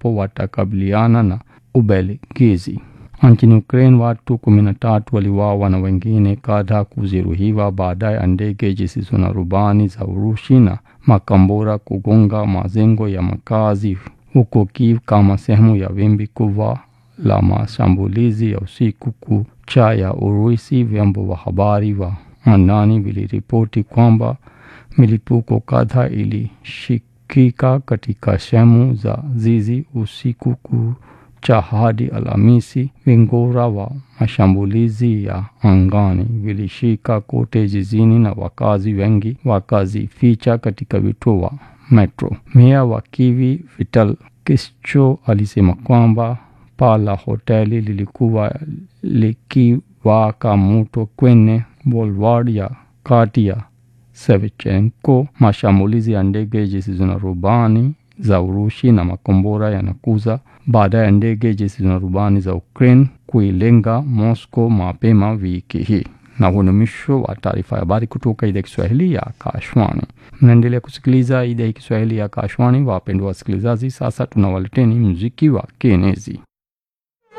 ambapo watakabiliana na Ubelgiji. Nchini Ukraine watu kumi na tatu waliuawa na wengine kadhaa kujeruhiwa baada ya ndege zisizo na rubani za Urusi na makombora kugonga majengo ya makazi huko Kiev kama sehemu ya wimbi kubwa la mashambulizi ya usiku kucha ya Urusi. Vyombo vya habari wa ndani viliripoti kwamba milipuko kadhaa ilishikika katika sehemu za jiji usiku kucha hadi Alhamisi. Vingora wa mashambulizi ya angani vilishika kote jijini na wakazi wengi wakazificha katika vituo vya metro. Meya wa Kiev Vital Klitschko alisema kwamba paa la hoteli lilikuwa likiwaka moto kwenye boulevard ya kati ya Shevchenko. Mashambulizi ya ndege zisizo na rubani za Urusi na makombora yanakuja baada ya ndege zisizo na rubani za Ukraine kuilenga Moscow mapema wiki hii. Na huu ni mwisho wa taarifa ya habari kutoka idhaa ya Kiswahili ya Akashwani. Mnaendelea kusikiliza idhaa ya Kiswahili ya Akashwani, wapendwa wasikilizaji. Sasa tunawaleteni muziki wa kienezi.